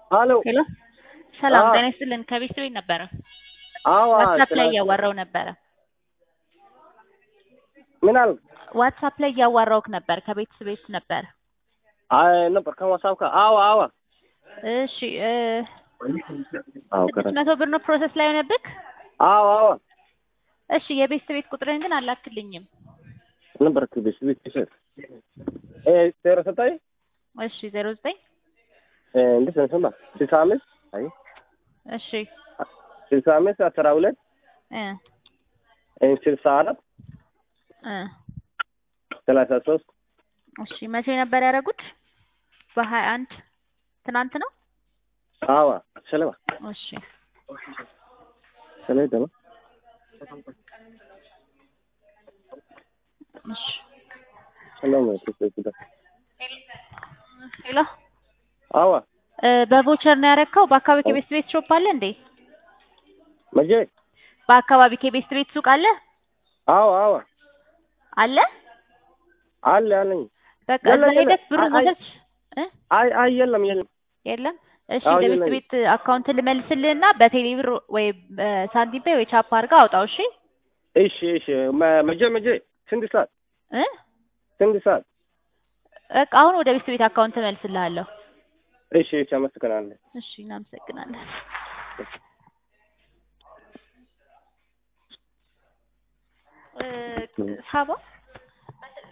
ሄሎ ሄሎ ሰላም አዎ። ጤና ይስጥልን። ከቤት ቤት ነበረ አዎ ዋትሳፕ ላይ ስለ- እያዋራው ነበረ። ምን አልክ? ዋትሳፕ ላይ እያዋራውክ ነበር። ከቤት ቤት ነበር። አይ ነበር ከዋትሳፕ ጋር አዎ አዎ እሺ እ አዎ ስድስት ከረ መቶ ብር ነው ፕሮሰስ ላይ ሆነብክ። አዎ አዎ እሺ የቤት ቤት ቁጥርህን ግን አላክልኝም። ነበር ከቤት ቤት ይሰጥ እ ዜሮ ዘጠኝ እሺ ዜሮ ዘጠኝ እ እንዴት ነው ስማ ስልሳ አምስት አይ እሺ ስልሳ አምስት አስራ ሁለት እ እ ስልሳ አራት እ ሰላሳ ሶስት እሺ መቼ ነበር ያደረጉት? በሀያ አንድ ትናንት ነው። አዎ ሰለማ እሺ ሰለማ ደግሞ እሺ ሰለማ ተሰጥቶ ሄሎ አዎ እ በቮቸር ነው ያደረግከው? በአካባቢ ከቤት ቤት ሾፕ አለ እንዴ? መቼ በአካባቢ ከቤት ቤት ሱቅ አለ አዎ አዎ አለ? አለ አለኝ በቃ የለም፣ እዛ ሄደህ የለም። ብሩን አይ- መውሰድ እ አይ አይ የለም የለም የለም እሺ አዎ፣ ለቤት የለም። ቤት አካውንት ልመልስልህና በቴሌ ብር ወይ በሳንቲም ፔይ ወይ ቻፕ አድርገህ አውጣው እሺ እሺ እሺ መ- መቼ መቼ ስንት ሰዓት እ ስንት ሰዓት በቃ አሁን ወደ ቤት ቤት አካውንት እመልስልሃለሁ እሺ እሺ አመሰግናለሁ እሺ እናመሰግናለን እ ሳባ